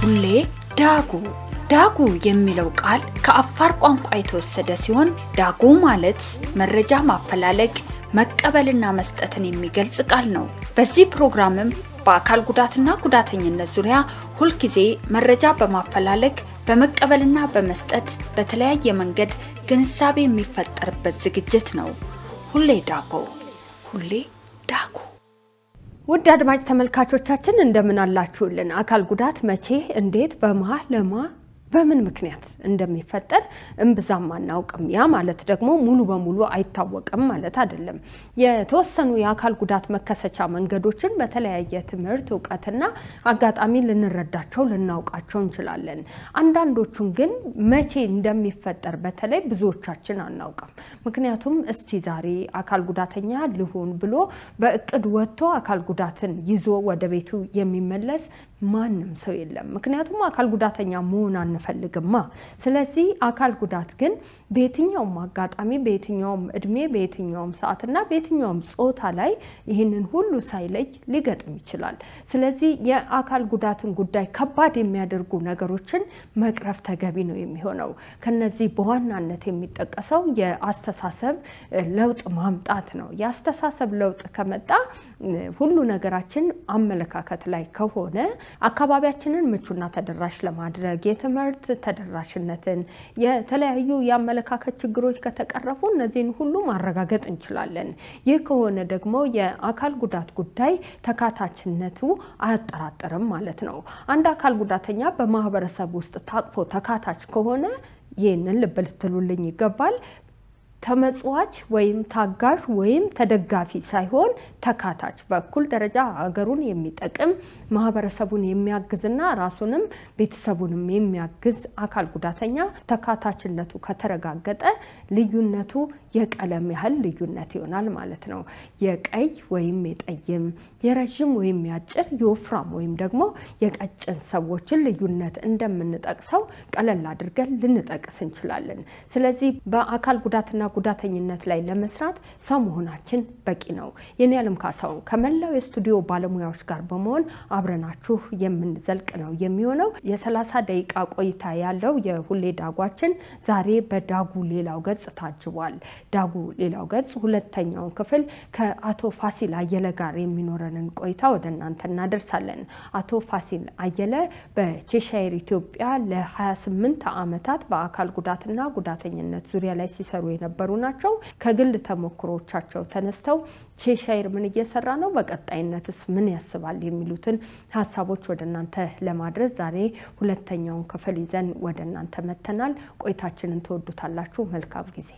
ሁሌ ዳጉ ዳጉ የሚለው ቃል ከአፋር ቋንቋ የተወሰደ ሲሆን ዳጉ ማለት መረጃ ማፈላለግ መቀበልና መስጠትን የሚገልጽ ቃል ነው። በዚህ ፕሮግራምም በአካል ጉዳትና ጉዳተኝነት ዙሪያ ሁልጊዜ መረጃ በማፈላለግ በመቀበልና በመስጠት በተለያየ መንገድ ግንዛቤ የሚፈጠርበት ዝግጅት ነው። ሁሌ ዳጎ ሁሌ ዳጉ። ውድ አድማጭ ተመልካቾቻችን እንደምን አላችሁልን? አካል ጉዳት መቼ፣ እንዴት፣ በማ ለማ በምን ምክንያት እንደሚፈጠር እምብዛም አናውቅም። ያ ማለት ደግሞ ሙሉ በሙሉ አይታወቅም ማለት አይደለም። የተወሰኑ የአካል ጉዳት መከሰቻ መንገዶችን በተለያየ ትምህርት እውቀትና አጋጣሚ ልንረዳቸው ልናውቃቸው እንችላለን። አንዳንዶቹን ግን መቼ እንደሚፈጠር በተለይ ብዙዎቻችን አናውቅም። ምክንያቱም እስቲ ዛሬ አካል ጉዳተኛ ልሁን ብሎ በእቅድ ወጥቶ አካል ጉዳትን ይዞ ወደ ቤቱ የሚመለስ ማንም ሰው የለም። ምክንያቱም አካል ጉዳተኛ መሆን አንፈልግማ። ስለዚህ አካል ጉዳት ግን በየትኛውም አጋጣሚ፣ በየትኛውም እድሜ፣ በየትኛውም ሰዓትና በየትኛውም ጾታ ላይ ይህንን ሁሉ ሳይለይ ሊገጥም ይችላል። ስለዚህ የአካል ጉዳትን ጉዳይ ከባድ የሚያደርጉ ነገሮችን መቅረፍ ተገቢ ነው የሚሆነው። ከነዚህ በዋናነት የሚጠቀሰው የአስተሳሰብ ለውጥ ማምጣት ነው። የአስተሳሰብ ለውጥ ከመጣ ሁሉ ነገራችን አመለካከት ላይ ከሆነ አካባቢያችንን ምቹና ተደራሽ ለማድረግ የትምህርት ተደራሽነትን፣ የተለያዩ የአመለካከት ችግሮች ከተቀረፉ እነዚህን ሁሉ ማረጋገጥ እንችላለን። ይህ ከሆነ ደግሞ የአካል ጉዳት ጉዳይ ተካታችነቱ አያጠራጥርም ማለት ነው። አንድ አካል ጉዳተኛ በማህበረሰብ ውስጥ ታቅፎ ተካታች ከሆነ ይህንን ልብ ልትሉልኝ ይገባል። ተመጽዋች ወይም ታጋሽ ወይም ተደጋፊ ሳይሆን ተካታች በእኩል ደረጃ ሀገሩን የሚጠቅም ማህበረሰቡን የሚያግዝና ራሱንም ቤተሰቡንም የሚያግዝ አካል ጉዳተኛ ተካታችነቱ ከተረጋገጠ ልዩነቱ የቀለም ያህል ልዩነት ይሆናል ማለት ነው። የቀይ ወይም የጠይም፣ የረዥም ወይም የአጭር፣ የወፍራም ወይም ደግሞ የቀጭን ሰዎችን ልዩነት እንደምንጠቅሰው ቀለል አድርገን ልንጠቅስ እንችላለን። ስለዚህ በአካል ጉዳትና ጉዳተኝነት ላይ ለመስራት ሰው መሆናችን በቂ ነው። የኔ ዓለም ካሳሁን ከመላው የስቱዲዮ ባለሙያዎች ጋር በመሆን አብረናችሁ የምንዘልቅ ነው የሚሆነው። የሰላሳ ደቂቃ ቆይታ ያለው የሁሌ ዳጓችን ዛሬ በዳጉ ሌላው ገጽ ታጅቧል። ዳጉ ሌላው ገጽ ሁለተኛውን ክፍል ከአቶ ፋሲል አየለ ጋር የሚኖረንን ቆይታ ወደ እናንተ እናደርሳለን። አቶ ፋሲል አየለ በቼሻይር ኢትዮጵያ ለ28 ዓመታት በአካል ጉዳትና ጉዳተኝነት ዙሪያ ላይ ሲሰሩ የነበሩ ናቸው። ከግል ተሞክሮቻቸው ተነስተው ቼሻይር ምን እየሰራ ነው፣ በቀጣይነትስ ምን ያስባል የሚሉትን ሀሳቦች ወደ እናንተ ለማድረስ ዛሬ ሁለተኛውን ክፍል ይዘን ወደ እናንተ መተናል። ቆይታችንን ትወዱታላችሁ። መልካም ጊዜ።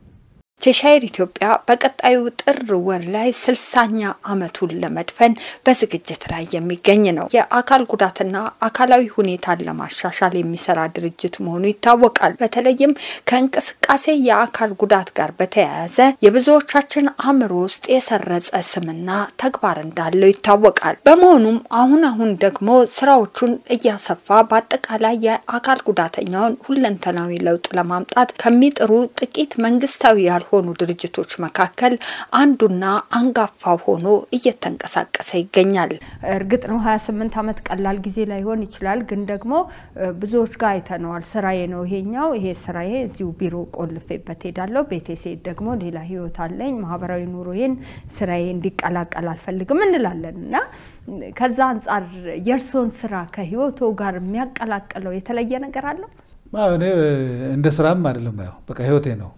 ቼሻይር ኢትዮጵያ በቀጣዩ ጥር ወር ላይ ስልሳኛ ዓመቱን ለመድፈን በዝግጅት ላይ የሚገኝ ነው። የአካል ጉዳትና አካላዊ ሁኔታን ለማሻሻል የሚሰራ ድርጅት መሆኑ ይታወቃል። በተለይም ከእንቅስቃሴ የአካል ጉዳት ጋር በተያያዘ የብዙዎቻችን አእምሮ ውስጥ የሰረጸ ስምና ተግባር እንዳለው ይታወቃል። በመሆኑም አሁን አሁን ደግሞ ስራዎቹን እያሰፋ በአጠቃላይ የአካል ጉዳተኛውን ሁለንተናዊ ለውጥ ለማምጣት ከሚጥሩ ጥቂት መንግስታዊ ያልሆኑ ሆኑ ድርጅቶች መካከል አንዱና አንጋፋው ሆኖ እየተንቀሳቀሰ ይገኛል። እርግጥ ነው 28 ዓመት ቀላል ጊዜ ላይሆን ይችላል። ግን ደግሞ ብዙዎች ጋር አይተነዋል። ስራዬ ነው ይሄኛው፣ ይሄ ስራዬ እዚሁ ቢሮ ቆልፌበት ሄዳለሁ። ቤቴ ስሄድ ደግሞ ሌላ ህይወት አለኝ፣ ማህበራዊ ኑሮዬን ስራዬ እንዲቀላቀል አልፈልግም እንላለን እና ከዛ አንጻር የእርስዎን ስራ ከህይወቶ ጋር የሚያቀላቅለው የተለየ ነገር አለው? እኔ እንደ ስራም አይደለም፣ ያው በቃ ህይወቴ ነው።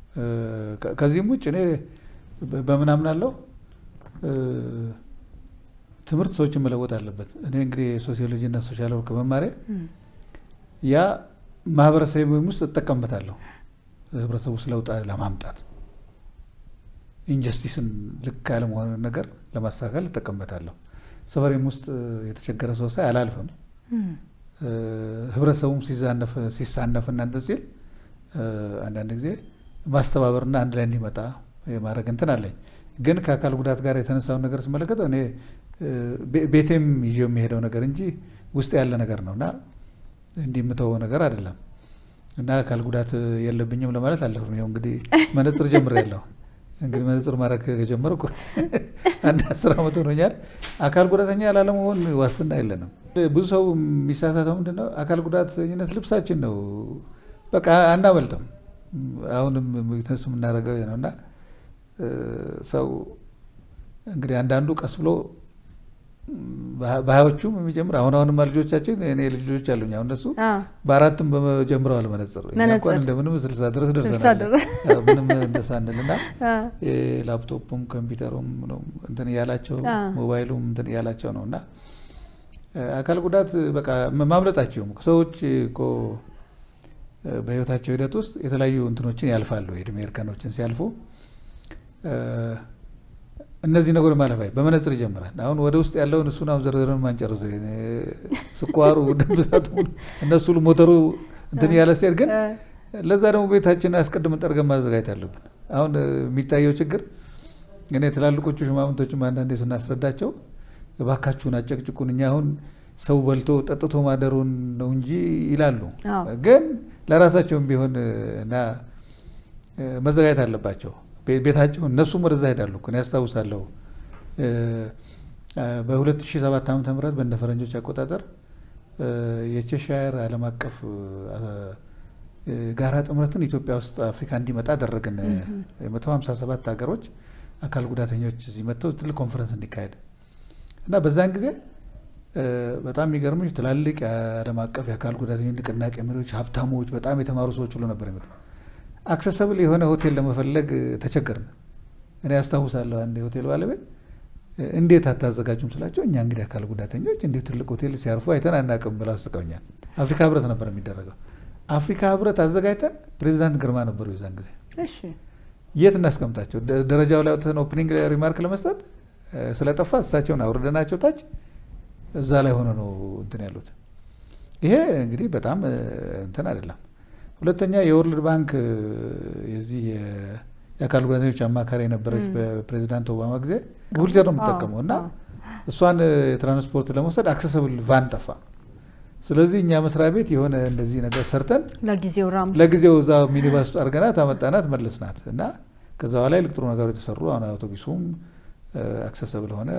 ከዚህም ውጭ እኔ በምን አምናለሁ፣ ትምህርት ሰዎችን መለወጥ አለበት። እኔ እንግዲህ ሶሲዮሎጂ እና ሶሻል ወርክ መማሪያ ያ ማህበረሰብ ውስጥ እጠቀምበታለሁ፣ ህብረተሰቡ ውስጥ ለውጥ ለማምጣት ኢንጀስቲስን ልክ ያለመሆንን ነገር ለማስተካከል እጠቀምበታለሁ። ሰፈሬም ውስጥ የተቸገረ ሰው ሳይ አላልፍም። ህብረተሰቡም ሲሳነፍ እናንተ ሲል አንዳንድ ጊዜ ማስተባበርና አንድ ላይ እንዲመጣ የማድረግ እንትን አለኝ። ግን ከአካል ጉዳት ጋር የተነሳውን ነገር ስመለከት እኔ ቤቴም ይዤው የሚሄደው ነገር እንጂ ውስጥ ያለ ነገር ነው እና እንዲህ የምተወው ነገር አይደለም እና አካል ጉዳት የለብኝም ለማለት አለፍም። ይኸው እንግዲህ መነጽር ጀምሬያለሁ። እንግዲህ መነጽር ማድረግ ከጀመርኩ አንድ አስር ዓመት ሆኖኛል። አካል ጉዳተኛ ላለመሆን ዋስትና የለንም። ብዙ ሰው የሚሳሳተው ምንድን ነው? አካል ጉዳተኝነት ልብሳችን ነው። በቃ አናመልጥም። አሁንም ዊትነስ የምናደርገው ነው እና ሰው እንግዲህ አንዳንዱ ቀስ ብሎ በሀያዎቹም የሚጀምር አሁን አሁንማ ልጆቻችን እኔ ልጆች አሉኝ። አሁን እነሱ በአራትም ጀምረዋል መነጽር። እኛ እንኳን እንደምንም ስልሳ ድረስ ደርሰናል። ምንም እንደሳንል እና ላፕቶፑም ኮምፒውተሩም እንትን እያላቸው ሞባይሉም እንትን እያላቸው ነው እና አካል ጉዳት በቃ ማምለጣቸውም ሰዎች እኮ በህይወታቸው ሂደት ውስጥ የተለያዩ እንትኖችን ያልፋሉ። የእድሜ እርከኖችን ሲያልፉ እነዚህ ነገሮች ማለፍ አይ በመነጽር ይጀምራል። አሁን ወደ ውስጥ ያለውን እሱን አሁን ዘርዘርን ማንጨርሰው ስኳሩ፣ ደም ብዛቱ እነሱ ሞተሩ እንትን እያለ ሲሄድ ግን ለዛ ደግሞ ቤታችንን አስቀድመን ጠርገን ማዘጋጀት አለብን። አሁን የሚታየው ችግር እኔ ትላልቆቹ ሽማምንቶችም አንዳንዴ ስናስረዳቸው እባካችሁን አጨቅጭቁን እኛ አሁን ሰው በልቶ ጠጥቶ ማደሩን ነው እንጂ ይላሉ። ግን ለራሳቸውም ቢሆን እና መዘጋጀት አለባቸው ቤታቸው እነሱም ወደዛ ሄዳሉ። እኔ ያስታውሳለሁ በ2007 ዓ ም በእንደ ፈረንጆች አቆጣጠር የቼሻየር ዓለም አቀፍ ጋራ ጥምረትን ኢትዮጵያ ውስጥ አፍሪካ እንዲመጣ አደረግን። የመቶ ሀምሳ ሰባት ሀገሮች አካል ጉዳተኞች እዚህ መጥተው ትልቅ ኮንፈረንስ እንዲካሄድ እና በዛን ጊዜ በጣም የሚገርምሽ ትላልቅ የዓለም አቀፍ የአካል ጉዳተኞች ንቅናቄ መሪዎች፣ ሀብታሞች፣ በጣም የተማሩ ሰዎች ሁሉ ነበር የመጡት። አክሰሰብል የሆነ ሆቴል ለመፈለግ ተቸገርን። እኔ ያስታውሳለሁ አንድ የሆቴል ባለቤት እንዴት አታዘጋጁም ስላቸው እኛ እንግዲህ አካል ጉዳተኞች እንዴት ትልቅ ሆቴል ሲያርፉ አይተን አናውቅም ብለው አስቀውኛል። አፍሪካ ህብረት ነበር የሚደረገው። አፍሪካ ህብረት አዘጋጅተን ፕሬዚዳንት ግርማ ነበሩ የዛን ጊዜ። የት እናስቀምጣቸው? ደረጃው ላይ ወጥተን ኦፕኒንግ ሪማርክ ለመስጠት ስለጠፋ እሳቸውን አውርደናቸው ታች እዛ ላይ ሆነ ነው እንትን ያሉት። ይሄ እንግዲህ በጣም እንትን አይደለም። ሁለተኛ የወርልድ ባንክ የዚህ የአካል ጉዳተኞች አማካሪ የነበረች በፕሬዚዳንት ኦባማ ጊዜ ዊልቸር ነው የምትጠቀመው እና እሷን ትራንስፖርት ለመውሰድ አክሰሰብል ቫን ጠፋ። ስለዚህ እኛ መስሪያ ቤት የሆነ እንደዚህ ነገር ሰርተን ለጊዜው ራም ለጊዜው እዛ ሚኒባስ ውስጥ አድርገናት አመጣናት መለስናት እና ከዛ በኋላ ልቅ ጥሩ ነገሮች የተሰሩ አሁን አውቶቡሱም አክሰሰብል ሆነ፣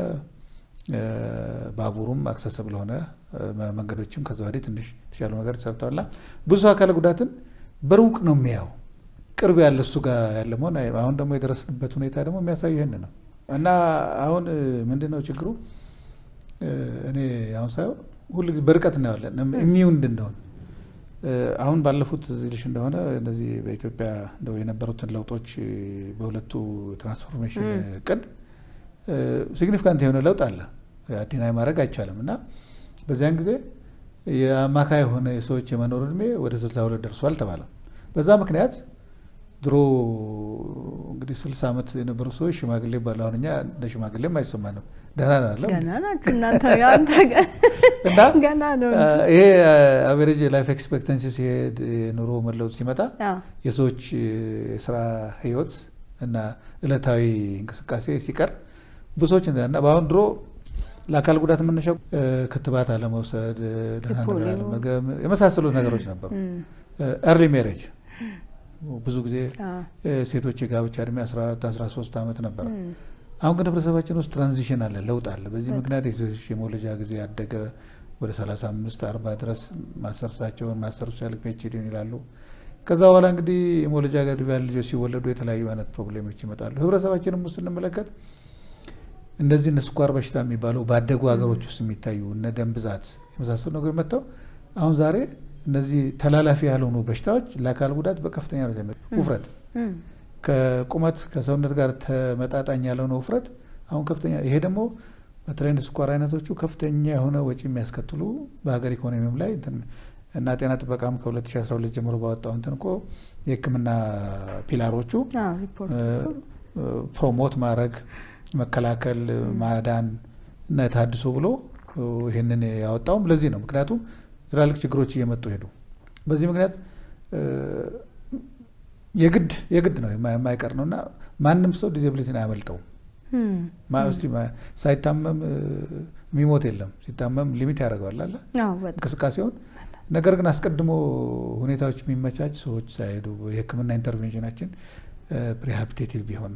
ባቡሩም አክሰሰብል ሆነ፣ መንገዶችም ከዛ ወዲህ ትንሽ የተሻሉ ነገር ተሰርተዋልና ብዙ አካል ጉዳትን በሩቅ ነው የሚያው ቅርብ ያለ እሱ ጋር ያለ መሆን አሁን ደግሞ የደረስንበት ሁኔታ ደግሞ የሚያሳዩ ይህን ነው እና አሁን ምንድን ነው ችግሩ? እኔ አሁን ሳየው ሁሉ ጊዜ በርቀት እናየዋለን የሚው እንድንሆን አሁን ባለፉት እዚህ ልሽ እንደሆነ እነዚህ በኢትዮጵያ እንደው የነበሩትን ለውጦች በሁለቱ ትራንስፎርሜሽን እቅድ ሲግኒፊካንት የሆነ ለውጥ አለ። ዲናይ ማድረግ አይቻልም እና በዚያን ጊዜ የአማካይ የሆነ የሰዎች የመኖር እድሜ ወደ ስልሳ ሁለት ደርሷል ተባለ። በዛ ምክንያት ድሮ እንግዲህ ስልሳ ዓመት የነበሩ ሰዎች ሽማግሌ ባለ አሁን እኛ እንደ ሽማግሌም አይሰማንም። ደህና ናለ እና ይሄ አቬሬጅ ላይፍ ኤክስፔክተንሲ ሲሄድ የኑሮ መለወጥ ሲመጣ የሰዎች የስራ ህይወት እና እለታዊ እንቅስቃሴ ሲቀር ብዙዎች እና በአሁን ድሮ ለአካል ጉዳት መነሻው ክትባት አለመውሰድ፣ ደህና ነገር አለመገብ የመሳሰሉት ነገሮች ነበሩ። ኤርሊ ሜሬጅ ብዙ ጊዜ ሴቶች የጋብቻ እድሜ 14 13 ዓመት ነበረ። አሁን ግን ህብረተሰባችን ውስጥ ትራንዚሽን አለ፣ ለውጥ አለ። በዚህ ምክንያት የሴቶች የመውለጃ ጊዜ ያደገ ወደ 35 40 ድረስ ማስተርሳቸውን ማስተር ሲያልቅ ፒኤችዲን ይላሉ። ከዛ በኋላ እንግዲህ የመውለጃ ገድብ ያሉ ልጆች ሲወለዱ የተለያዩ አይነት ፕሮብሌሞች ይመጣሉ። ህብረተሰባችንም ውስጥ ስንመለከት እንደዚህ እነ ስኳር በሽታ የሚባለው ባደጉ ሀገሮች ውስጥ የሚታዩ እነ ደም ብዛት የመሳሰሉ ነገሮች መጥተው አሁን ዛሬ እነዚህ ተላላፊ ያልሆኑ በሽታዎች ለአካል ጉዳት በከፍተኛ ነው። ውፍረት ከቁመት ከሰውነት ጋር ተመጣጣኝ ያልሆነ ውፍረት አሁን ከፍተኛ ይሄ ደግሞ በተለይ እንደ ስኳር አይነቶቹ ከፍተኛ የሆነ ወጪ የሚያስከትሉ በሀገር ኢኮኖሚም ላይ እና ጤና ጥበቃም ከ2012 ጀምሮ ባወጣው እንትን እኮ የሕክምና ፒላሮቹ ፕሮሞት ማድረግ፣ መከላከል፣ ማዳን እና የታድሶ ብሎ ይህንን ያወጣውም ለዚህ ነው። ምክንያቱም ትላልቅ ችግሮች እየመጡ ሄዱ። በዚህ ምክንያት የግድ የግድ ነው የማይቀር ነው እና ማንም ሰው ዲዚብሊቲን አያመልጠውም። እስቲ ሳይታመም የሚሞት የለም። ሲታመም ሊሚት ያደርገዋል አለ እንቅስቃሴውን። ነገር ግን አስቀድሞ ሁኔታዎች የሚመቻች ሰዎች ሳይሄዱ የህክምና ኢንተርቬንሽናችን ሪሃቢሊቴቲቭ ቢሆን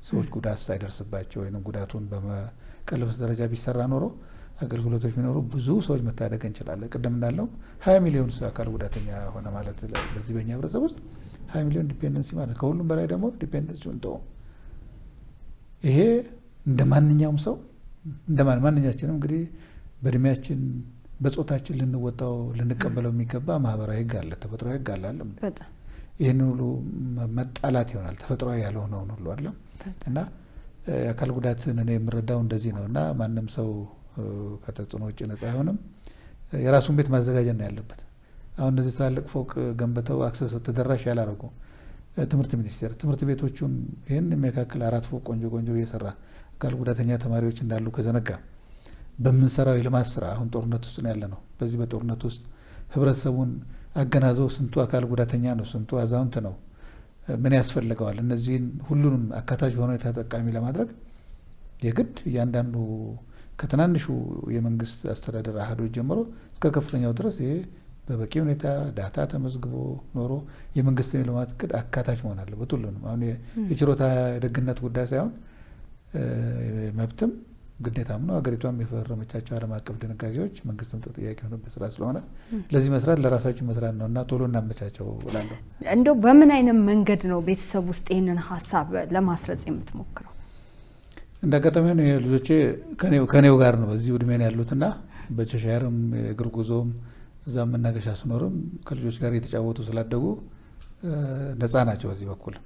ሰዎች ጉዳት ሳይደርስባቸው ወይም ጉዳቱን በመቀልበስ ደረጃ ቢሰራ ኖሮ አገልግሎቶች ቢኖሩ ብዙ ሰዎች መታደግ እንችላለን። ቅድም እንዳለው ሀያ ሚሊዮን አካል ጉዳተኛ ሆነ ማለት በዚህ በኛ ህብረተሰብ ውስጥ ሀያ ሚሊዮን ዲፔንደንሲ ማለት ከሁሉም በላይ ደግሞ ዲፔንደንሲውን ተው ይሄ እንደ ማንኛውም ሰው እንደ ማንኛችንም እንግዲህ በእድሜያችን በጾታችን ልንወጣው ልንቀበለው የሚገባ ማህበራዊ ህግ አለ፣ ተፈጥሯዊ ህግ አለ አለም ይህንን ሁሉ መጣላት ይሆናል ተፈጥሯዊ ያልሆነውን ሁሉ አለም እና የአካል ጉዳትን እኔ የምረዳው እንደዚህ ነው እና ማንም ሰው ከተጽዕኖ ውጭ ነጻ አይሆንም። የራሱን ቤት ማዘጋጀት ነው ያለበት። አሁን እነዚህ ትላልቅ ፎቅ ገንብተው አክሰስ ተደራሽ ያላረጉ ትምህርት ሚኒስቴር ትምህርት ቤቶቹን ይህን የሚያካክል አራት ፎቅ ቆንጆ ቆንጆ እየሰራ አካል ጉዳተኛ ተማሪዎች እንዳሉ ከዘነጋ በምንሰራው የልማት ስራ አሁን ጦርነት ውስጥ ነው ያለ ነው። በዚህ በጦርነት ውስጥ ህብረተሰቡን አገናዘው ስንቱ አካል ጉዳተኛ ነው፣ ስንቱ አዛውንት ነው፣ ምን ያስፈልገዋል? እነዚህን ሁሉንም አካታች በሆነ ተጠቃሚ ለማድረግ የግድ እያንዳንዱ ከትናንሹ የመንግስት አስተዳደር አህዶች ጀምሮ እስከ ከፍተኛው ድረስ ይሄ በበቂ ሁኔታ ዳታ ተመዝግቦ ኖሮ የመንግስትን የልማት እቅድ አካታች መሆን አለበት። ሁሉንም አሁን የችሮታ የደግነት ጉዳይ ሳይሆን መብትም ግዴታም ነው። ሀገሪቷም የፈረመቻቸው ዓለም አቀፍ ድንጋጌዎች መንግስትም ተጠያቂ የሆነበት ስራ ስለሆነ ለዚህ መስራት ለራሳችን መስራት ነው እና ቶሎ እናመቻቸው እላለሁ። እንደው በምን አይነት መንገድ ነው ቤተሰብ ውስጥ ይህንን ሀሳብ ለማስረጽ የምትሞክረው? እንደ አጋጣሚ ሆነ ልጆቼ ከኔው ጋር ነው በዚህ እድሜ ነው ያሉትና በቸሻየርም የእግር ጉዞም እዛ መናገሻ ስኖርም ከልጆች ጋር እየተጫወቱ ስላደጉ ነፃ ናቸው። በዚህ በኩል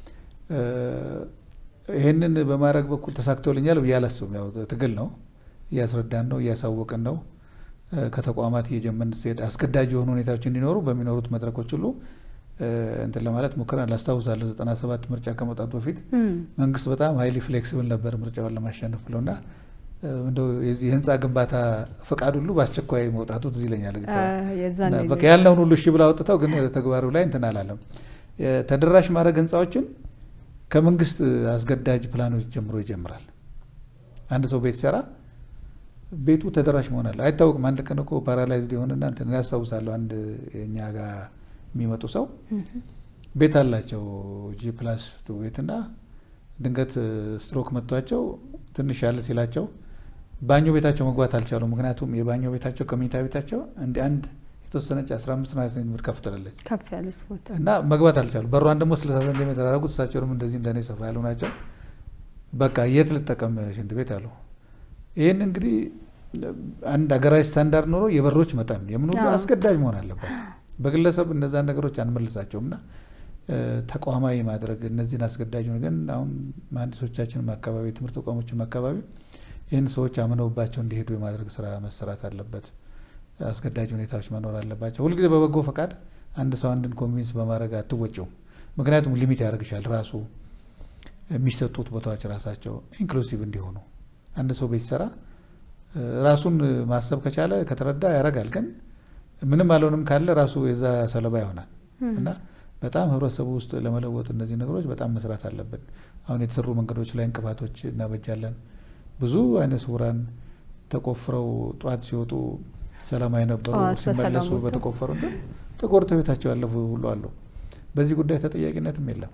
ይህንን በማድረግ በኩል ተሳክቶልኛል ብዬ አላስብም። ያው ትግል ነው፣ እያስረዳን ነው፣ እያሳወቅን ነው። ከተቋማት እየጀመርን ሲሄድ አስገዳጅ የሆኑ ሁኔታዎች እንዲኖሩ በሚኖሩት መድረኮች ሁሉ እንትን ለማለት ሞክረናል። አስታውሳለሁ ዘጠና ሰባት ምርጫ ከመውጣቱ በፊት መንግስት በጣም ሀይሊ ፍሌክሲብል ነበር ምርጫውን ለማሸነፍ ብለውና እንደው የዚህ የህንፃ ግንባታ ፈቃድ ሁሉ በአስቸኳይ መውጣቱ ትዝ ይለኛል። በቃ ያለውን ሁሉ እሺ ብላ አውጥተው ግን ተግባሩ ላይ እንትን አላለም። ተደራሽ ማድረግ ህንፃዎችን ከመንግስት አስገዳጅ ፕላኖች ጀምሮ ይጀምራል። አንድ ሰው ቤት ሲሰራ ቤቱ ተደራሽ መሆን አለ። አይታወቅም። አንድ ቀን እኮ ፓራላይዝድ የሆንና እንትን ያስታውሳለሁ። አንድ የእኛ ጋር የሚመጡ ሰው ቤት አላቸው ጂ ፕላስ ቱ ቤትና ድንገት ስትሮክ መጥቷቸው ትንሽ ያለ ሲላቸው ባኞ ቤታቸው መግባት አልቻሉ። ምክንያቱም የባኞ ቤታቸው ከመኝታ ቤታቸው እንደ አንድ የተወሰነች አስራ አምስት ና ሴንቲሜትር ከፍ ትላለች ከፍ ያለች ቦታ እና መግባት አልቻሉ። በሯን ደግሞ ስልሳ ሴንቲሜትር ያደረጉት እሳቸው ደግሞ እንደዚህ እንደኔ ሰፋ ያሉ ናቸው። በቃ የት ልጠቀም ሽንት ቤት አሉ። ይህን እንግዲህ አንድ ሀገራዊ ስታንዳርድ ኖሮ የበሮች መጠን የምን ሁሉ አስገዳጅ መሆን አለበት። በግለሰብ እነዛን ነገሮች አንመልሳቸውም እና ተቋማዊ ማድረግ እነዚህን አስገዳጅ ግን አሁን መሀንዲሶቻችንም አካባቢ የትምህርት ተቋሞችም አካባቢ ይህን ሰዎች አምነውባቸው እንዲሄዱ የማድረግ ስራ መሰራት አለበት። አስገዳጅ ሁኔታዎች መኖር አለባቸው። ሁልጊዜ በበጎ ፈቃድ አንድ ሰው አንድን ኮንቪንስ በማድረግ አትወጪውም። ምክንያቱም ሊሚት ያደርግሻል። ራሱ የሚሰጡት ቦታዎች ራሳቸው ኢንክሉሲቭ እንዲሆኑ አንድ ሰው ቤት ሲሰራ ራሱን ማሰብ ከቻለ ከተረዳ ያደርጋል። ግን ምንም አልሆንም ካለ ራሱ የዛ ሰለባ ይሆናል እና በጣም ህብረተሰቡ ውስጥ ለመለወጥ እነዚህ ነገሮች በጣም መስራት አለብን። አሁን የተሰሩ መንገዶች ላይ እንቅፋቶች እናበጃለን። ብዙ አይነ ስውራን ተቆፍረው ጧት ሲወጡ ሰላማዊ ነበሩ፣ ሲመለሱ በተቆፈሩ እንትን ተቆርተው ቤታቸው ያለፉ ሁሉ አሉ። በዚህ ጉዳይ ተጠያቂነትም የለም።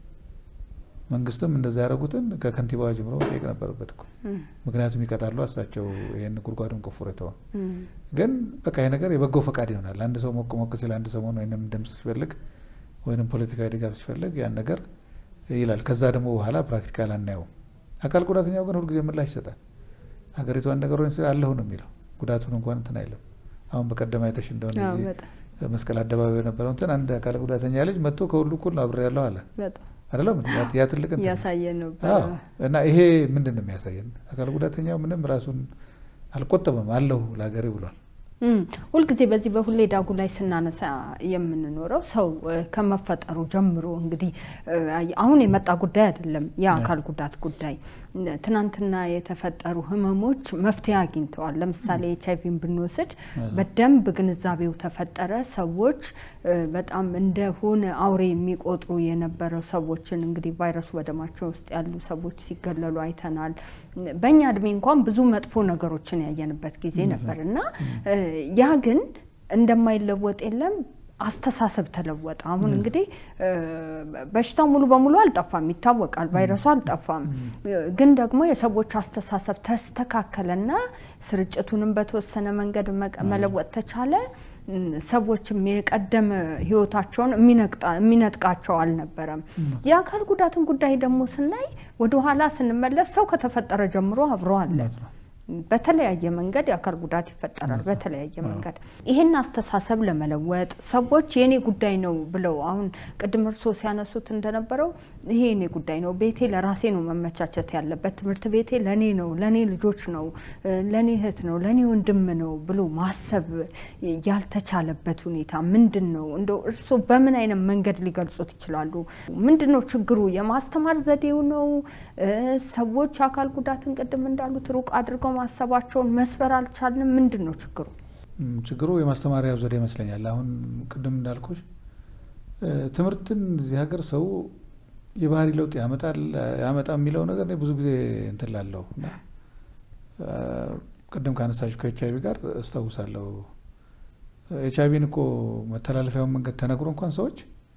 መንግስትም እንደዛ ያደረጉትን ከከንቲባዋ ጀምሮ መጠየቅ ነበረበት እኮ ምክንያቱም ይቀጣሉ እሳቸው ይህን ጉድጓዱን ቆፍሮ የተውን ግን በቃ ይህ ነገር የበጎ ፈቃድ ይሆናል። አንድ ሰው ሞቅ ሞቅ ሲል አንድ ሰሞን ወይም ድምፅ ሲፈልግ ወይም ፖለቲካዊ ድጋፍ ሲፈልግ ያን ነገር ይላል። ከዛ ደግሞ በኋላ ፕራክቲካል አናየውም። አካል ጉዳተኛው ግን ሁልጊዜ ምላሽ ይሰጣል። ሀገሪቷን ነገሮች አለሁ ነው የሚለው ጉዳቱን እንኳን እንትን አይልም። አሁን በቀደም አይተሽ እንደሆነ እዚህ መስቀል አደባባይ የነበረው እንትን አንድ አካል ጉዳተኛ ልጅ መጥቶ ከሁሉ እኩል አብሬ ያለሁ አለ አይደለም ያ ትልቅ ያሳየን ነው እና ይሄ ምንድን ነው የሚያሳየን? አካል ጉዳተኛው ምንም ራሱን አልቆጠበም አለሁ ለሀገሬ ብሏል። ሁልጊዜ በዚህ በሁሌ ዳጉ ላይ ስናነሳ የምንኖረው ሰው ከመፈጠሩ ጀምሮ እንግዲህ አሁን የመጣ ጉዳይ አይደለም። የአካል ጉዳት ጉዳይ ትናንትና የተፈጠሩ ህመሞች መፍትሄ አግኝተዋል። ለምሳሌ ኤች አይቪን ብንወስድ በደንብ ግንዛቤው ተፈጠረ። ሰዎች በጣም እንደሆነ አውሬ የሚቆጥሩ የነበረው ሰዎችን እንግዲህ ቫይረሱ በደማቸው ውስጥ ያሉ ሰዎች ሲገለሉ አይተናል። በእኛ እድሜ እንኳን ብዙ መጥፎ ነገሮችን ያየንበት ጊዜ ነበር እና ያ ግን እንደማይለወጥ የለም አስተሳሰብ ተለወጠ። አሁን እንግዲህ በሽታው ሙሉ በሙሉ አልጠፋም፣ ይታወቃል። ቫይረሱ አልጠፋም። ግን ደግሞ የሰዎች አስተሳሰብ ተስተካከለና ስርጭቱንም በተወሰነ መንገድ መለወጥ ተቻለ። ሰዎችም የቀደመ ህይወታቸውን የሚነጥቃቸው አልነበረም። የአካል ጉዳትን ጉዳይ ደግሞ ስናይ ወደኋላ ስንመለስ ሰው ከተፈጠረ ጀምሮ አብሮ አለ። በተለያየ መንገድ የአካል ጉዳት ይፈጠራል። በተለያየ መንገድ ይህን አስተሳሰብ ለመለወጥ ሰዎች የኔ ጉዳይ ነው ብለው አሁን ቅድም እርስዎ ሲያነሱት እንደነበረው ይሄ የኔ ጉዳይ ነው፣ ቤቴ ለራሴ ነው መመቻቸት ያለበት፣ ትምህርት ቤቴ ለኔ ነው፣ ለኔ ልጆች ነው፣ ለኔ እህት ነው፣ ለኔ ወንድም ነው ብሎ ማሰብ ያልተቻለበት ሁኔታ ምንድን ነው? እንደው እርስዎ በምን አይነት መንገድ ሊገልጹት ይችላሉ? ምንድን ነው ችግሩ? የማስተማር ዘዴው ነው? ሰዎች አካል ጉዳትን ቅድም እንዳሉት ሩቅ አድርገው ማሰባቸውን መስበር አልቻልንም። ምንድን ነው ችግሩ? ችግሩ የማስተማሪያው ዘዴ ይመስለኛል። አሁን ቅድም እንዳልኩሽ ትምህርትን እዚህ ሀገር ሰው የባህሪ ለውጥ ያመጣል ያመጣ የሚለው ነገር ብዙ ጊዜ እንትን ላለሁ እና ቅድም ካነሳችሁ ከኤች አይቪ ጋር አስታውሳለሁ። ኤች አይቪን እኮ መተላለፊያውን መንገድ ተነግሮ እንኳን ሰዎች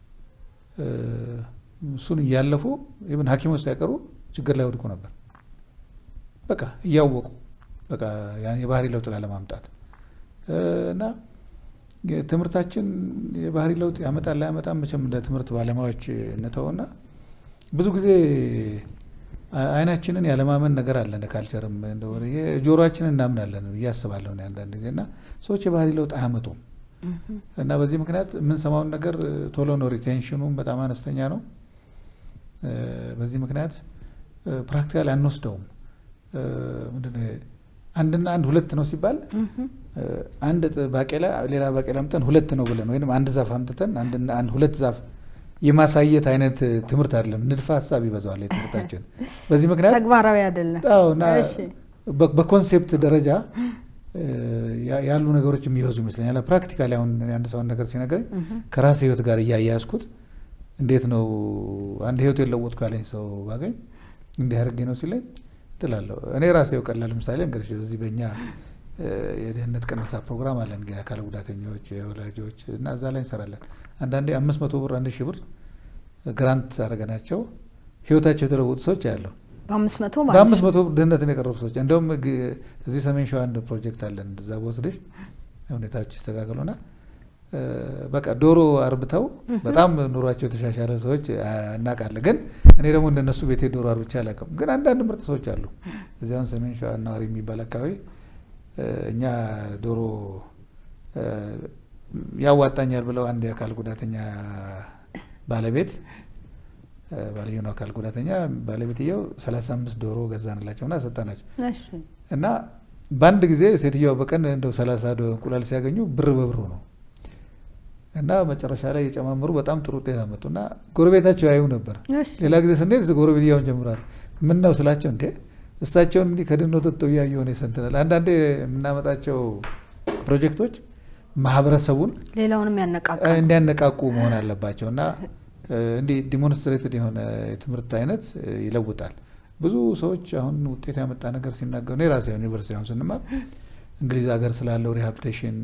እሱን እያለፉ ኢብን ሐኪሞች ሳይቀሩ ችግር ላይ ወድቁ ነበር። በቃ እያወቁ በቃ ያን የባህሪ ለውጥ ላለማምጣት እና ትምህርታችን የባህሪ ለውጥ ያመጣል ላያመጣም መቼም እንደ ትምህርት ባለሙያዎች እንተውና ብዙ ጊዜ አይናችንን ያለማመን ነገር አለ። እንደ ካልቸርም እንደሆነ ጆሮአችንን እናምናለን ብዬ አስባለሁ አንዳንድ ጊዜ እና ሰዎች የባህሪ ለውጥ አያመጡም እና በዚህ ምክንያት የምንሰማውን ነገር ቶሎ ነው፣ ሪቴንሽኑም በጣም አነስተኛ ነው። በዚህ ምክንያት ፕራክቲካል አንወስደውም። ምንድነው አንድና አንድ ሁለት ነው ሲባል አንድ ባቄላ ሌላ ባቄላ አምጥተን ሁለት ነው ብለን ወይም አንድ ዛፍ አምጥተን አንድና አንድ ሁለት ዛፍ የማሳየት አይነት ትምህርት አይደለም። ንድፈ ሀሳብ ይበዛዋል የትምህርታችን። በዚህ ምክንያት ተግባራዊ አይደለም እና በኮንሴፕት ደረጃ ያሉ ነገሮች የሚበዙ ይመስለኛል። ፕራክቲካሊ አሁን አንድ ሰውን ነገር ሲነገረኝ ከራሴ ህይወት ጋር እያያያዝኩት እንዴት ነው አንድ ህይወት የለወጥኩ ያለኝ ሰው ባገኝ እንዲህ አድርጌ ነው ሲለኝ ትላለሁ። እኔ ራሴው ቀላል ምሳሌ እንግዲህ በዚህ በእኛ የድህነት ቅነሳ ፕሮግራም አለን የአካል ጉዳተኞች የወላጆች እና እዛ ላይ እንሰራለን። አንዳንዴ አምስት መቶ ብር አንድ ሺህ ብር ግራንት አድርገናቸው ህይወታቸው የተለወጡ ሰዎች ያለው በአምስት መቶ በአምስት መቶ ብር ድህነትን የቀረፉ ሰዎች እንደውም እዚህ ሰሜን ሸዋ አንድ ፕሮጀክት አለን። እዛ በወስደሽ ሁኔታዎች ይስተካከሉና በቃ ዶሮ አርብተው በጣም ኑሯቸው የተሻሻለ ሰዎች እናውቃለን። ግን እኔ ደግሞ እንደነሱ ቤቴ ዶሮ አርብቼ አላውቅም። ግን አንዳንድ ምርጥ ሰዎች አሉ። እዚያውን ሰሜን ሸዋ ናዋሪ የሚባል አካባቢ እኛ ዶሮ ያዋጣኛል ብለው አንድ የአካል ጉዳተኛ ባለቤት ባልየው ነው አካል ጉዳተኛ ባለቤትየው ሰላሳ አምስት ዶሮ ገዛንላቸው እና ሰጠናቸው እና በአንድ ጊዜ ሴትየዋ በቀን እንደው ሰላሳ እንቁላል ሲያገኙ ብር በብሩ ነው እና መጨረሻ ላይ የጨማምሩ በጣም ጥሩ ውጤት አመጡ እና ጎረቤታቸው ያዩ ነበር። ሌላ ጊዜ ስንሄድ ጎረቤት እያውን ጀምራል። ምን ነው ስላቸው እንዴ እሳቸውን እንዲህ ከድህነት ወጥተው እያዩ ሆነ ይሰንትናል። አንዳንዴ የምናመጣቸው ፕሮጀክቶች ማህበረሰቡን ሌላውንም እንዲያነቃቁ መሆን አለባቸው እና እንዲህ ዲሞንስትሬትድ የሆነ የትምህርት አይነት ይለውጣል። ብዙ ሰዎች አሁን ውጤት ያመጣ ነገር ሲናገሩ እኔ ራሴ ዩኒቨርሲቲ አሁን ስንማር እንግሊዝ ሀገር ስላለው ሪሃብሊቴሽን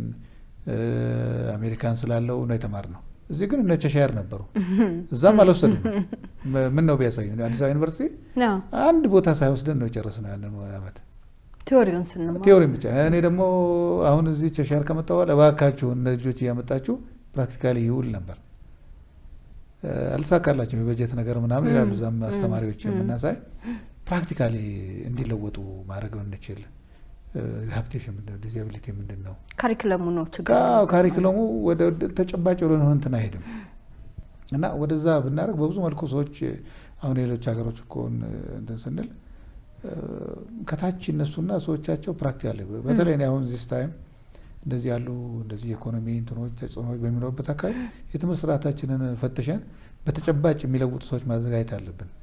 አሜሪካን ስላለው ነው የተማርነው። እዚህ ግን እነ ቸሻየር ነበሩ። እዛም አልወሰድም። ምን ነው ቢያሳዩ አዲስ አበባ ዩኒቨርሲቲ አንድ ቦታ ሳይወስደን ነው የጨረስነው ያንን ዓመት ቴዎሪውን ስንማር ቴዎሪም ብቻ። እኔ ደግሞ አሁን እዚህ ቸሻየር ከመጣ በኋላ እባካችሁ እነ ልጆች እያመጣችሁ ፕራክቲካሊ ይውል ነበር። አልተሳካላቸው የበጀት ነገር ምናምን ይላሉ። እዛም አስተማሪዎች የምናሳይ ፕራክቲካሊ እንዲለወጡ ማድረግ እንችል ሪሃብሊቴሽን ምንድን ነው? ዲዛቢሊቲ ምንድን ነው? ካሪክለሙ ነው ችግር። ካሪክለሙ ወደ ተጨባጭ ወደ ሆነ እንትን አይሄድም እና ወደዛ ብናደርግ በብዙ መልኩ ሰዎች አሁን ሌሎች ሀገሮች እኮ እንትን ስንል ከታች እነሱና ሰዎቻቸው ፕራክቲካል በተለይ እኔ አሁን ዚስ ታይም እንደዚህ ያሉ እንደዚህ የኢኮኖሚ እንትኖች ተጽዕኖዎች በሚኖርበት አካባቢ የትምህርት ስርዓታችንን ፈትሸን በተጨባጭ የሚለውጡ ሰዎች ማዘጋጀት አለብን።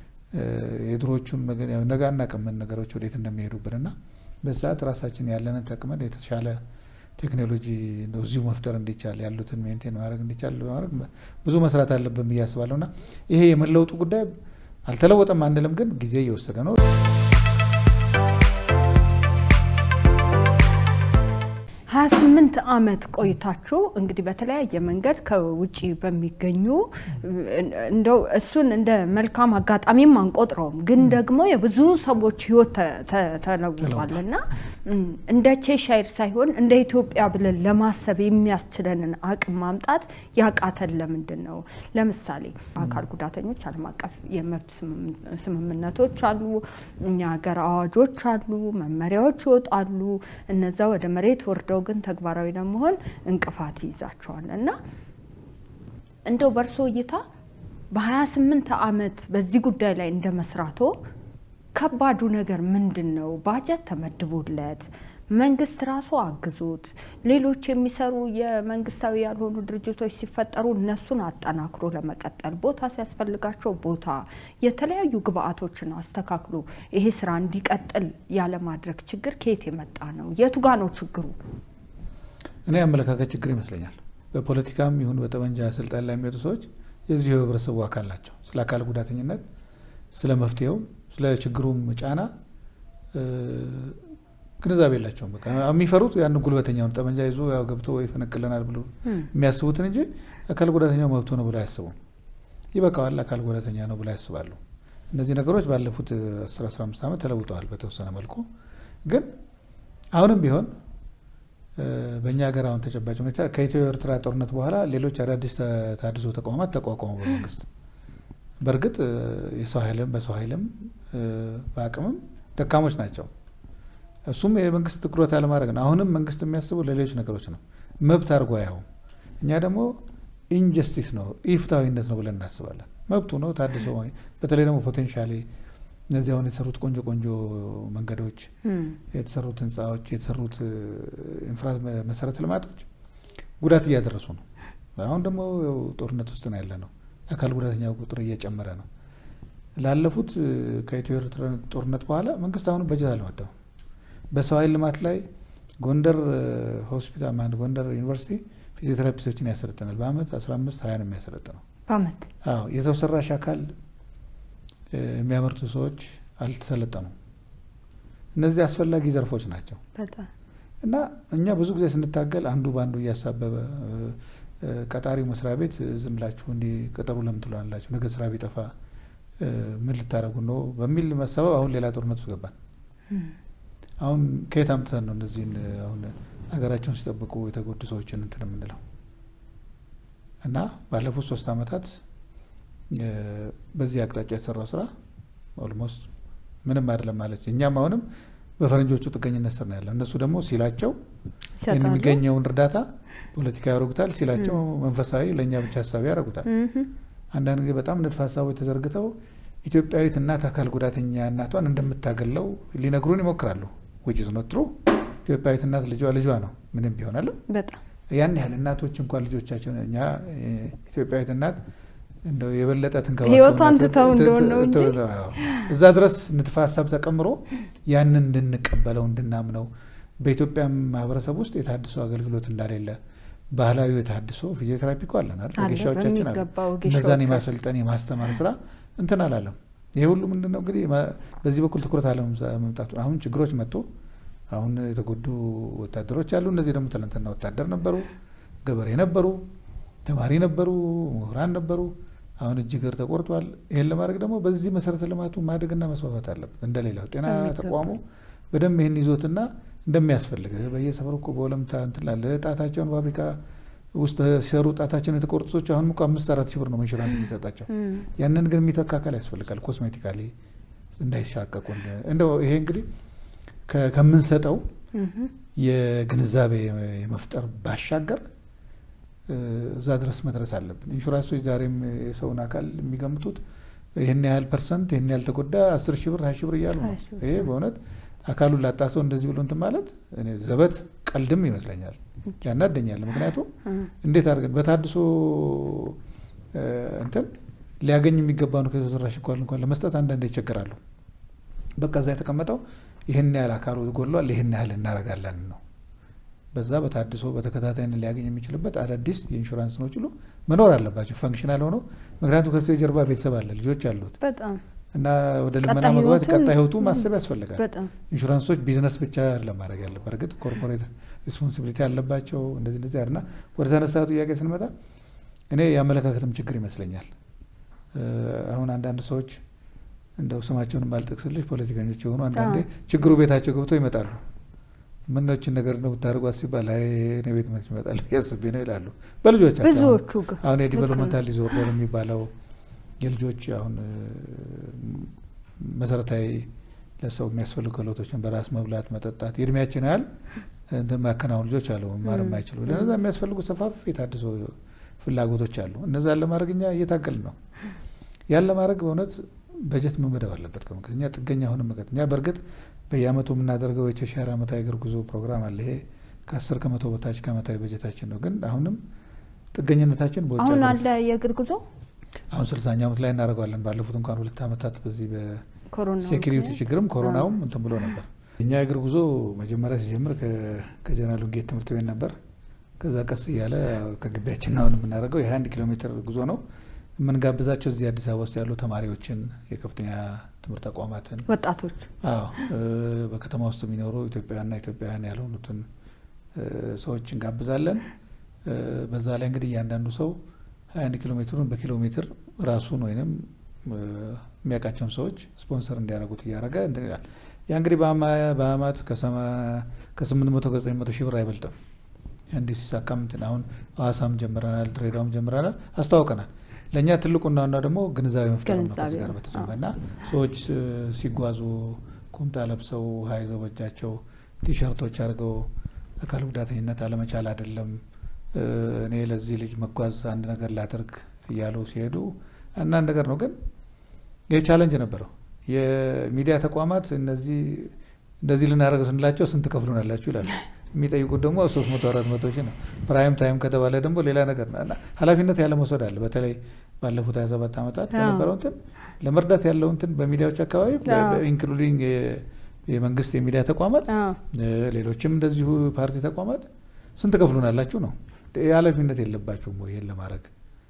የድሮቹን ነገ አናውቅም ነገሮች ወዴት እንደሚሄዱብን እና በሰዓት ራሳችን ያለንን ተቅመን የተሻለ ቴክኖሎጂ እዚሁ መፍጠር እንዲቻል ያሉትን ሜንቴን ማድረግ እንዲቻል በማድረግ ብዙ መስራት አለብን ብዬ አስባለሁ እና ይሄ የመለውጡ ጉዳይ አልተለወጠም አንልም፣ ግን ጊዜ እየወሰደ ነው። ሀያ ስምንት ስምንት ዓመት ቆይታችሁ እንግዲህ በተለያየ መንገድ ከውጭ በሚገኙ እንደው እሱን እንደ መልካም አጋጣሚም አንቆጥረውም፣ ግን ደግሞ የብዙ ሰዎች ህይወት ተለውጧል እና እንደ ቼሻይር ሳይሆን እንደ ኢትዮጵያ ብለን ለማሰብ የሚያስችለንን አቅም ማምጣት ያቃተን ለምንድን ነው? ለምሳሌ አካል ጉዳተኞች ዓለም አቀፍ የመብት ስምምነቶች አሉ፣ እኛ ሀገር አዋጆች አሉ፣ መመሪያዎች ይወጣሉ። እነዛ ወደ መሬት ወርደው ግን ተግባራዊ ለመሆን እንቅፋት ይይዛቸዋል እና እንደው በእርሶ እይታ በ28 ዓመት በዚህ ጉዳይ ላይ እንደ መስራቶ ከባዱ ነገር ምንድን ነው? ባጀት ተመድቦለት መንግስት ራሱ አግዞት ሌሎች የሚሰሩ የመንግስታዊ ያልሆኑ ድርጅቶች ሲፈጠሩ እነሱን አጠናክሮ ለመቀጠል ቦታ ሲያስፈልጋቸው ቦታ የተለያዩ ግብአቶችን አስተካክሎ ይሄ ስራ እንዲቀጥል ያለማድረግ ችግር ከየት የመጣ ነው? የቱ ጋ ነው ችግሩ? እኔ አመለካከት ችግር ይመስለኛል። በፖለቲካም ይሁን በጠመንጃ ስልጣን ላይ የሚወጡ ሰዎች የዚሁ የህብረተሰቡ አካል ናቸው። ስለ አካል ጉዳተኝነት፣ ስለ መፍትሄው፣ ስለ ችግሩም ጫና ግንዛቤ የላቸውም። በቃ የሚፈሩት ያን ጉልበተኛውን ጠመንጃ ይዞ ያው ገብቶ ይፈነቅለናል ብሎ የሚያስቡትን እንጂ አካል ጉዳተኛው መብቶ ነው ብሎ አያስቡም። ይበቃዋል፣ አካል ጉዳተኛ ነው ብሎ ያስባሉ። እነዚህ ነገሮች ባለፉት 10 15 ዓመት ተለውጠዋል በተወሰነ መልኩ። ግን አሁንም ቢሆን በእኛ ሀገር አሁን ተጨባጭ ሁኔታ ከኢትዮ ኤርትራ ጦርነት በኋላ ሌሎች አዳዲስ ተሃድሶ ተቋማት ተቋቋሙ በመንግስት። በእርግጥ የሰው ኃይልም በሰው ኃይልም በአቅምም ደካሞች ናቸው። እሱም የመንግስት ትኩረት አለማድረግ ነው። አሁንም መንግስት የሚያስበው ለሌሎች ነገሮች ነው። መብት አድርጎ አያውም። እኛ ደግሞ ኢንጀስቲስ ነው ኢፍትሐዊነት ነው ብለን እናስባለን። መብቱ ነው ታድሶ። በተለይ ደግሞ ፖቴንሻሊ እነዚህ አሁን የተሰሩት ቆንጆ ቆንጆ መንገዶች፣ የተሰሩት ህንፃዎች፣ የተሰሩት መሰረተ ልማቶች ጉዳት እያደረሱ ነው። አሁን ደግሞ ጦርነት ውስጥ ነው ያለ ነው። የአካል ጉዳተኛው ቁጥር እየጨመረ ነው። ላለፉት ከኢትዮ ኤርትራ ጦርነት በኋላ መንግስት አሁንም በጀት አልመደበም። በሰው ኃይል ልማት ላይ ጎንደር ሆስፒታል ማን ጎንደር ዩኒቨርሲቲ ፊዚዮቴራፒስቶችን ያሰለጥናል። በአመት 15 20 ነው የሚያሰለጥነው። በአመት አዎ። የሰው ሰራሽ አካል የሚያመርቱ ሰዎች አልተሰለጠኑም። እነዚህ አስፈላጊ ዘርፎች ናቸው እና እኛ ብዙ ጊዜ ስንታገል አንዱ በአንዱ እያሳበበ ቀጣሪው መስሪያ ቤት ዝም ብላችሁ እንዲህ ቅጠሩ ለምን ትሏላችሁ? ነገ ስራ ቢጠፋ ምን ልታደርጉ ነው? በሚል መሰበብ አሁን ሌላ ጦርነት ውስጥ ገባን። አሁን ከየት አምጥተን ነው እነዚህን አሁን ሀገራቸውን ሲጠብቁ የተጎዱ ሰዎችን እንትን የምንለው? እና ባለፉት ሶስት አመታት በዚህ አቅጣጫ የተሰራው ስራ ኦልሞስት ምንም አይደለም ማለት እኛም አሁንም በፈረንጆቹ ጥገኝነት ስር ነው ያለው። እነሱ ደግሞ ሲላቸው የሚገኘውን እርዳታ ፖለቲካ ያደርጉታል፣ ሲላቸው መንፈሳዊ ለእኛ ብቻ ሀሳቢ ያደርጉታል። አንዳንድ ጊዜ በጣም ንድፈ ሀሳቦች ተዘርግተው ኢትዮጵያዊት እናት አካል ጉዳተኛ እናቷን እንደምታገለው ሊነግሩን ይሞክራሉ። ዊች ኢዝ ኖት ትሩ። ኢትዮጵያዊት እናት ልጇ ልጇ ነው ምንም ቢሆናል። ያን ያህል እናቶች እንኳን ልጆቻቸውን እኛ ኢትዮጵያዊት እናት እንደው የበለጠ ህይወቷን ትተው እንደሆነ ነው እንጂ እዛ ድረስ ንድፈ ሀሳብ ተቀምሮ ያንን እንድንቀበለው እንድናምነው በኢትዮጵያ ማህበረሰብ ውስጥ የታድሶ አገልግሎት እንዳሌለ ባህላዊ የታድሶ ፊዚዮቴራፒ እኮ አለን አይደል? ወጌሻዎቻችን አሉ። እነዛን የማሰልጠን የማስተማር ስራ እንትን አላለም። ይሄ ሁሉ ምንድን ነው እንግዲህ በዚህ በኩል ትኩረት አለመምጣቱ። አሁን ችግሮች መጥቶ አሁን የተጎዱ ወታደሮች አሉ። እነዚህ ደግሞ ትናንትና ወታደር ነበሩ፣ ገበሬ ነበሩ፣ ተማሪ ነበሩ፣ ምሁራን ነበሩ። አሁን እጅ እግር ተቆርጧል። ይህን ለማድረግ ደግሞ በዚህ መሰረተ ልማቱ ማደግና መስፋፋት አለበት። እንደሌላው ጤና ተቋሙ በደንብ ይህን ይዞትና እንደሚያስፈልግ በየሰፈሩ እኮ በወለምታ እንትን ላለ ጣታቸውን ፋብሪካ ውስጥ ሲሰሩ ጣታቸውን የተቆረጡ ሰዎች አሁን እኮ አምስት አራት ሺህ ብር ነው ኢንሹራንስ የሚሰጣቸው። ያንን ግን የሚተካ አካል ያስፈልጋል። ኮስሜቲካሊ እንዳይሻቀቁ እንደው ይሄ እንግዲህ ከምንሰጠው የግንዛቤ የመፍጠር ባሻገር እዛ ድረስ መድረስ አለብን። ኢንሹራንሶች ዛሬም የሰውን አካል የሚገምቱት ይህን ያህል ፐርሰንት ይህን ያህል ተጎዳ አስር ሺህ ብር ሀያ ሺህ ብር እያሉ ነው። ይሄ በእውነት አካሉን ላጣ ሰው እንደዚህ ብሎ እንትን ማለት እኔ ዘበት ቀልድም ይመስለኛል፣ ያናደኛል። ምክንያቱም እንዴት አድርገን በታድሶ እንትን ሊያገኝ የሚገባውን ከሰው ሰራሽ እንኳን እንኳን ለመስጠት አንዳንድ ይቸገራሉ። በቃ እዛ የተቀመጠው ይህን ያህል አካሉ ጎሏል፣ ይህን ያህል እናደርጋለን ነው። በዛ በታድሶ በተከታታይነት ሊያገኝ የሚችልበት አዳዲስ የኢንሹራንስ ነው ችሎ መኖር አለባቸው ፈንክሽናል ሆነው። ምክንያቱም ከሱ የጀርባ ቤተሰብ አለ፣ ልጆች አሉት። በጣም እና ወደ ልመና ቀጣይ መግባት ህይወትን- ቀጣይ ህይወቱ ማሰብ ያስፈልጋል። በጣም ኢንሹራንሶች ቢዝነስ ብቻ ለማድረግ ያለበት እርግጥ ኮርፖሬት ሪስፖንሲቢሊቲ ያለባቸው እንደዚህ እንደዚህ እና ወደ ተነሳ ጥያቄ ስንመጣ እኔ የአመለካከትም ችግር ይመስለኛል። እ፣ አሁን አንዳንድ ሰዎች እንደው ስማቸውን ባልጠቅስልሽ ፖለቲከኞች የሆኑ አንዳንዴ ችግሩ ቤታቸው ገብተው ይመጣሉ። ምነችን ነገር ነው ብታደርጓት ሲባል አይ እኔ ቤት መች ይመጣል ያስቤ ነው ይላሉ። በልጆቻቸው አሁን- ብዙዎቹ ግን አሁን ልክ የዲቨሎፕመንታል ዲስኦርደር የሚባለው የልጆች አሁን እ፣ መሰረታዊ ለሰው የሚያስፈልጉ ክህሎቶችን በራስ መብላት፣ መጠጣት የእድሜያችን ያህል እንትን የሚያከናውኑ ልጆች አሉ መማር ም። የማይችሉ ለነዛ የሚያስፈልጉ ሰፋፊ የታድሶ ፍላጎቶች አሉ። እነዛን ለማድረግ እኛ እየታገልን ነው። ያን ለማድረግ በእውነት በጀት መመደብ አለበት። ከመንግስት እኛ ጥገኛ አሁንም መቀጥ እኛ በእርግጥ በየአመቱ የምናደርገው የተሻለ አመታዊ እግር ጉዞ ፕሮግራም አለ። ይሄ ከአስር ከመቶ በታች ከአመታዊ በጀታችን ነው። ግን አሁንም ጥገኝነታችን በውጭ አሁን ሀገሮች- አለ የእግር ጉዞ አሁን ስልሳኛ ዓመት ላይ እናደርገዋለን። ባለፉት እንኳን ሁለት ዓመታት በዚህ ኮሮና በሴኪሪቲ ምክንያት? ችግርም ኮሮናውም አዎ። እንትን ብሎ ነበር። እኛ የእግር ጉዞ መጀመሪያ ሲጀምር ከ- ከጀነራል ውንጌት ትምህርት ቤት ነበር። ከዛ ቀስ እያለ ከግቢያችን አሁን የምናደርገው የሀያ አንድ ኪሎ ሜትር ጉዞ ነው። የምንጋብዛቸው እዚህ አዲስ አበባ ውስጥ ያሉ ተማሪዎችን፣ የከፍተኛ ትምህርት ተቋማትን ወጣቶች አዎ እ፣ በከተማ ውስጥ የሚኖሩ ኢትዮጵያውያንና ኢትዮጵያውያን ያልሆኑትን እ፣ ሰዎች እንጋብዛለን። እ፣ በዛ ላይ እንግዲህ እያንዳንዱ ሰው ሀያ አንድ ኪሎ ሜትሩን በኪሎ ሜትር ራሱን ወይንም እ፣ የሚያውቃቸውን ሰዎች ስፖንሰር እንዲያደርጉት እያደረገ እንትን ይላል። ያ እንግዲህ በአማ- በአመት ከሰማ- ከስምንት መቶ ከዘጠኝ መቶ ሺህ ብር አይበልጥም። እንዲህ ሲሳካም እንትን አሁን ሐዋሳም ጀምረናል፣ ድሬዳዋም ጀምረናል፣ አስተዋውቀናል። ለእኛ ትልቁና ዋናው ደግሞ ግንዛቤ መፍጠር ነው። ከዚህ ጋር ግንዛቤ ነው። በተጨማሪ እና ሰዎች እ፣ ሲጓዙ ቁምጣ ለብሰው ውሃ ይዘው በእጃቸው ቲሸርቶች አድርገው አካል ጉዳተኝነት አለመቻል አይደለም እ፣ እኔ ለዚህ ልጅ መጓዝ አንድ ነገር ላድርግ እያሉ ሲሄዱ አንዳንድ ነገር ነው ግን ይህ ቻለንጅ ነበረው። የሚዲያ ተቋማት እነዚህ እንደዚህ ልናደርገው ስንላቸው ስንት ከፍሉናላችሁ ይላሉ። የሚጠይቁት ደግሞ ሶስት መቶ አራት መቶ ሺህ ነው። ፕራይም ታይም ከተባለ ደግሞ ሌላ ነገር ነው እና ኃላፊነት ያለ መውሰድ አለ። በተለይ ባለፉት ሀያ ሰባት ዓመታት አዎ። በነበረው እንትን ለመርዳት ያለው እንትን በሚዲያዎች አካባቢ አዎ። ኢንክሉዲንግ የመንግስት የሚዲያ ተቋማት አዎ። እ፣ ሌሎችም እንደዚሁ ፓርቲ ተቋማት ስንት ከፍሉናላችሁ ነው። የኃላፊነት የለባችሁም ወይ ይሄን ለማድረግ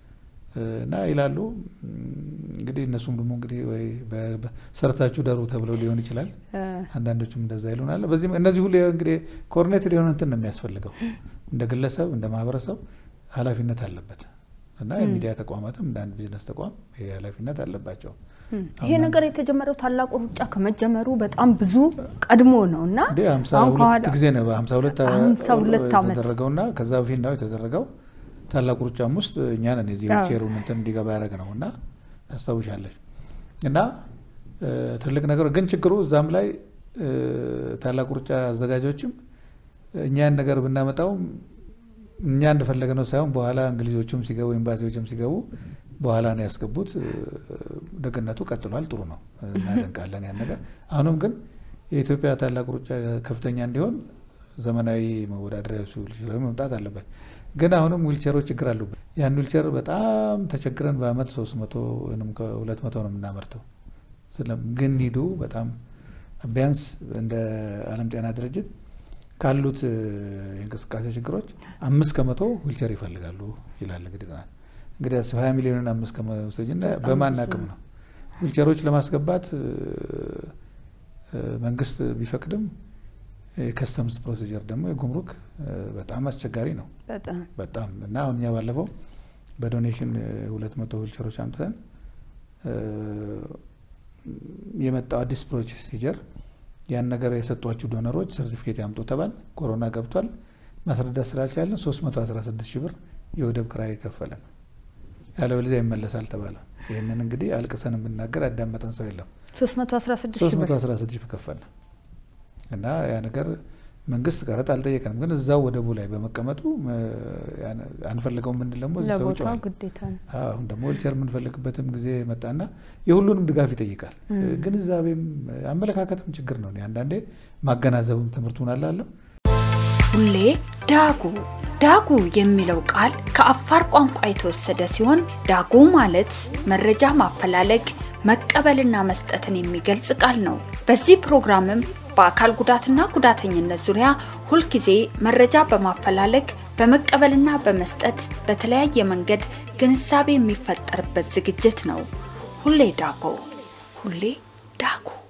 እ፣ እና ይላሉ። እም፣ እንግዲህ እነሱም ደግሞ እንግዲህ ወይ በ- በ- ሰርታችሁ ደሩ ተብለው ሊሆን ይችላል። እ፣ አንዳንዶችም እንደዛ ይሉናል። በዚህ እነዚህ ሁሉ እንግዲህ ኮኦርዲኔትድ የሆነ እንትን ነው የሚያስፈልገው። እንደ ግለሰብ እንደ ማህበረሰብ ኃላፊነት አለበት እና ም። የሚዲያ ተቋማትም እንደ አንድ ቢዝነስ ተቋም ይሄ ኃላፊነት አለባቸው። እም። ይሄ አሁን ነገር የተጀመረው ታላቁ ሩጫ ከመጀመሩ በጣም ብዙ ቀድሞ ነው እና እንደ ሀምሳ አሁን ሁለት ከኋላ ጊዜ ነው በሀምሳ ሁለት ሀምሳ ሁለት ዓመት የተደረገውና ከዛ በፊት ነው የተደረገው። ታላቁ ሩጫም ውስጥ እኛ ነን የዚህ አዎ። ዊልቼሩን እንትን እንዲገባ ያደረግ ነው እና ታስታውሻለሽ። እና እ፣ ትልቅ ነገር ግን ችግሩ እዛም ላይ እ፣ ታላቁ ሩጫ አዘጋጆችም እኛ ያን ነገር ብናመጣውም እኛ እንደፈለገ ነው ሳይሆን በኋላ እንግሊዞቹም ሲገቡ ኤምባሲዎችም ሲገቡ በኋላ ነው ያስገቡት። እ፣ ደግነቱ ቀጥሏል። ጥሩ ነው፣ እናደንቃለን ያን ነገር። አሁንም ግን የኢትዮጵያ ታላቁ ሩጫ ከፍተኛ እንዲሆን ዘመናዊ መወዳደሪያ ዊልቸሮች መምጣት አለበት። ግን አሁንም ዊልቸሮች ችግር አሉበት። ያን ዊልቸር በጣም ተቸግረን በአመት ሶስት መቶ ወይም ከሁለት መቶ ነው የምናመርተው። ስለ- ግን ሂዱ በጣም ቢያንስ እንደ ዓለም ጤና ድርጅት ካሉት እ፣ የእንቅስቃሴ ችግሮች አምስት ከመቶ ዊልቸር ይፈልጋሉ ይላል እንግዲህ ጥናት። እንግዲህ አስብ ሀያ ሚሊዮንን አምስት ከመቶ ውሰጂና በጣም በማን ብዙ አቅም ነው። ነው ዊልቸሮች ለማስገባት እ፣ እ፣ መንግስት ቢፈቅድም የከስተምስ ፕሮሲጀር ደግሞ የጉምሩክ እ፣ በጣም አስቸጋሪ ነው በጣም በጣም እና አሁን እኛ ባለፈው በዶኔሽን ሁለት መቶ ዊልቸሮች አምጥተን እ፣ የመጣው አዲስ ፕሮሲጀር ያን ነገር የሰጧችሁ ዶነሮች ሰርቲፊኬት ያምጡ ተባል። ኮሮና ገብቷል። ማስረዳት ስላልቻለን ሶስት መቶ አስራ ስድስት ሺህ ብር የወደብ ክራይ ከፈለን። ያለበለዚያ ይመለሳል ተባለ። ይህንን እንግዲህ አልቅሰን የምናገር ያዳመጠን ሰው የለም። 316 ሺህ ሶስት መቶ ብር አስራ ስድስት ሺህ ከፈልን እና ያ ነገር መንግስት ቀረጥ አልጠየቀንም፣ ግን እዛው ወደቡ ላይ በመቀመጡ እ፣ ያን- አንፈልገውም የምንል ደግሞ እዚህ ሰው ለቦታው ይጮሃል። ግዴታ ነው። አሁን ደግሞ ዊልቸር የምንፈልግበትም ጊዜ መጣና የሁሉንም ድጋፍ ይጠይቃል። እም። ግንዛቤም አመለካከትም ችግር ነው። እኔ አንዳንዴ ማገናዘብም ትምህርቱን አላለሁ ሁሌ ዳጉ ዳጉ የሚለው ቃል ከአፋር ቋንቋ የተወሰደ ሲሆን ዳጉ ማለት መረጃ ማፈላለግ መቀበልና መስጠትን የሚገልጽ ቃል ነው። በዚህ ፕሮግራምም በአካል ጉዳትና ጉዳተኝነት ዙሪያ ሁልጊዜ መረጃ በማፈላለግ በመቀበልና በመስጠት በተለያየ መንገድ ግንዛቤ የሚፈጠርበት ዝግጅት ነው። ሁሌ ዳጎ ሁሌ ዳጉ